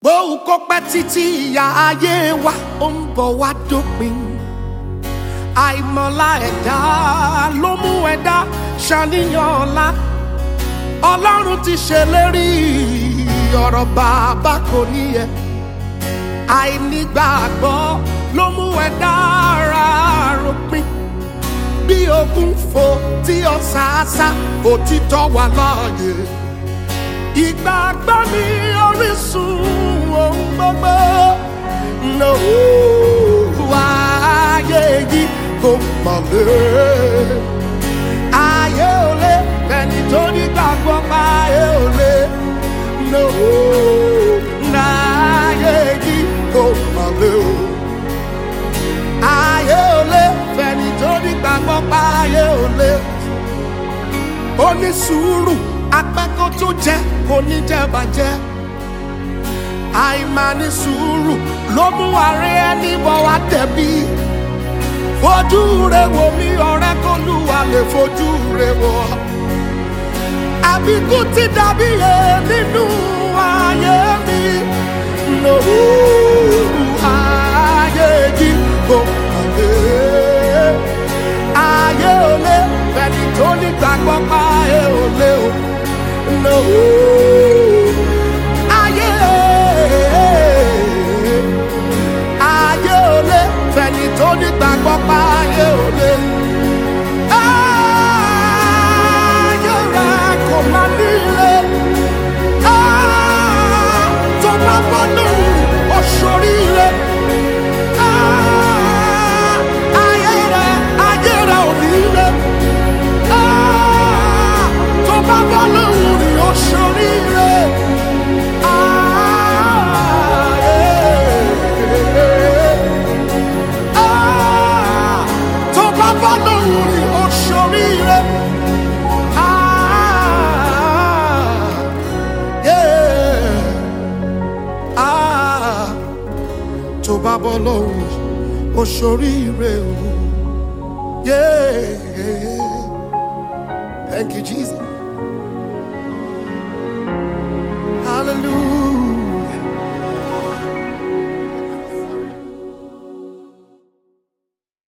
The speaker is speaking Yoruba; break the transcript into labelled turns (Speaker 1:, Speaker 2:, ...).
Speaker 1: bóun kó pẹ́ títí ìyá ayé wa ó ń bọ̀ wá dópin àìmọ̀lá ẹ̀dá ló mú ẹ̀dá ṣàníyàn ọ̀la ọlọ́run ti ṣèlérí ọ̀rọ̀ bàbá kò níyẹ àìnígbàgbọ́ ló mú ẹ̀dá ara ròpin bí ogun fò tí ọ̀sàásá òtítọ́ wà láàyè ìgbàgbọ́ ní orísun ohun gbogbo ló ayé yìí kò mọ̀lẹ́ ayé ò lé ẹni tó ní gbàgbọ́ pa ayé ò lé ló ayé yìí kò mọ̀lẹ́ o ayé ò lé ẹni tó ní gbàgbọ́ pa ayé ò lé ó ní sùúrù apẹ́kọ̀ tó jẹ́ kò ní jẹ́ bàjẹ́ àìmáni sùúrù ló mú àárẹ̀ ẹni bọ̀ wá tẹ̀bí fojú rẹ wò mí ọ̀rẹ́ kó lùwà lè fojú rẹ wò àbíkú ti dàbí yẹ nínú ayé mi lòwú ayé yìí kò kàlẹ́ ayé ò lé fẹ́ni tó ní gbàgbọ́ pa ayé ò lé o lòwú ayé ayé ò lé fẹ́ni tó ní gbàgbọ́ pa ayé ò lé. Ayé rẹ̀ kò má nílé. Ah, Tó bá bọ́ lóhùn oṣooríire. Ah, Ayé rẹ̀ ayé rẹ̀ ò nílé. Ah, Tó bá bọ́ lóhùn rí oṣooríire. Ah, yeah. Ah, tó bá bá lóhùn rí oṣooríire. Ah, yeah. Ah, tó bá bọ́ lóhùn rí oṣooríire o. Yeah. Thank you, Jesus.